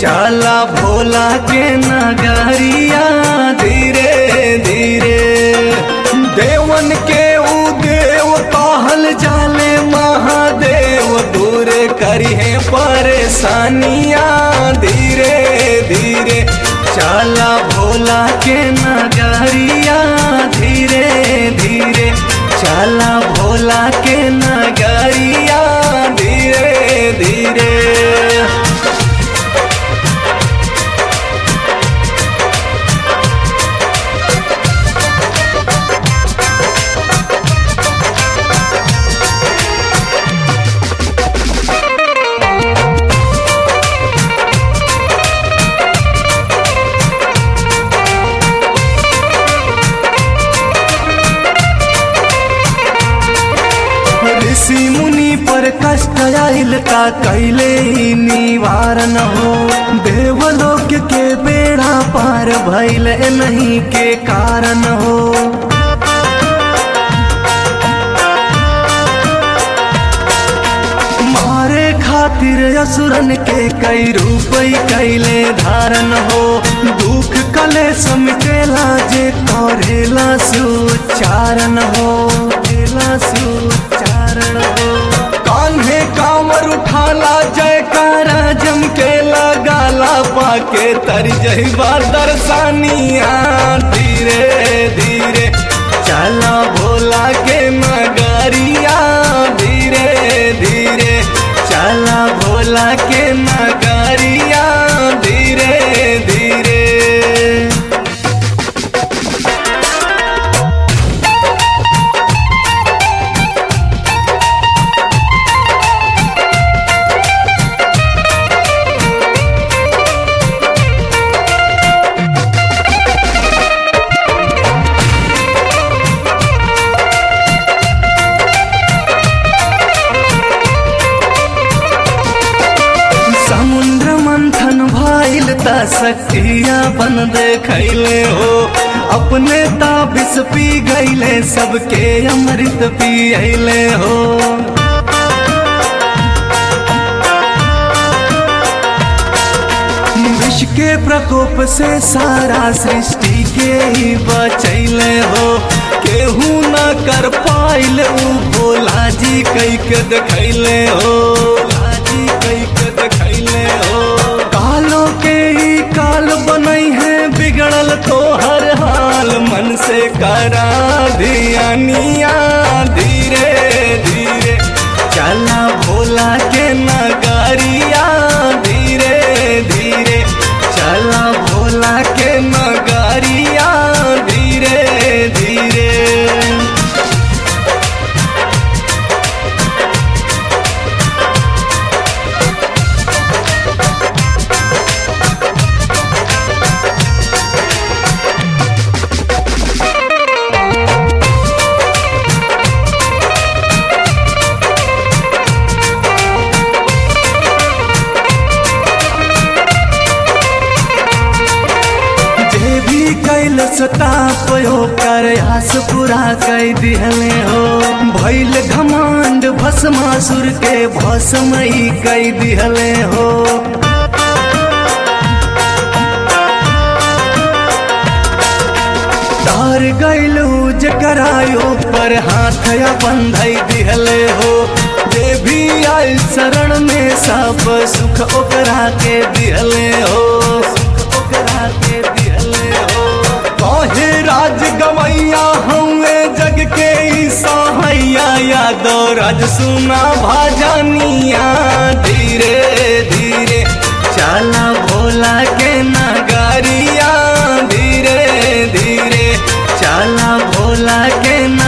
चला भोला के नगरिया धीरे धीरे देवन के ऊ देव कहल जाले महादेव दूर करिहे परेशानिया धीरे धीरे चला भोला के नगरिया धीरे धीरे चला भोला के नगरिया धीरे धीरे ऋषि मुनि पर कष्ट आइल का कैले ही निवारण हो देवलोक के बेड़ा पार भैल नहीं के कारण हो मारे खातिर असुरन के कई रूप कैले धारण हो दुख कले समकेला जे करेला सुचारण हो केला सुचारण हो कान्हे कांवर उठाला जयकारा जम के लगाला पाके तर जहिबा दर्शानिया धीरे धीरे चला भोला के नगरिया धीरे धीरे चला भोला के नगरिया धीरे धीरे समुद्र मंथन भइल त शक्तिया बन देखैले हो अपने ताबिस पी गईले सबके अमृत पियले हो विष के प्रकोप से सारा सृष्टि के ही बचैले हो केहू न कर पाइल ऊ भोला जी कई के देखैले हो भोला जी कई के देखैले हो कालों के ही काल बनई है बिगड़ल तो हर हाल मन से करा धियानिया धीरे धीरे चला भोला के नगरिया धीरे धीरे चला भोला के नगरिया धीरे धीरे जे भी कैल सताप हो कर आस पूरा कई दिहले हो भैल घमंड भस्मासुर के भस्मई कई दिहले हो डर गैलू जकरायो पर हाथ बंधई दिहले हो जे भी आयल शरण में सब सुख ओकरा के दिहले हो सुख ओकरा के दिहले हो कहे राज गवैया हमें जग के ई सहैया यादो राज सुना भाजनिया धीरे धीरे चला भोला के नगरिया धीरे धीरे चला भोला के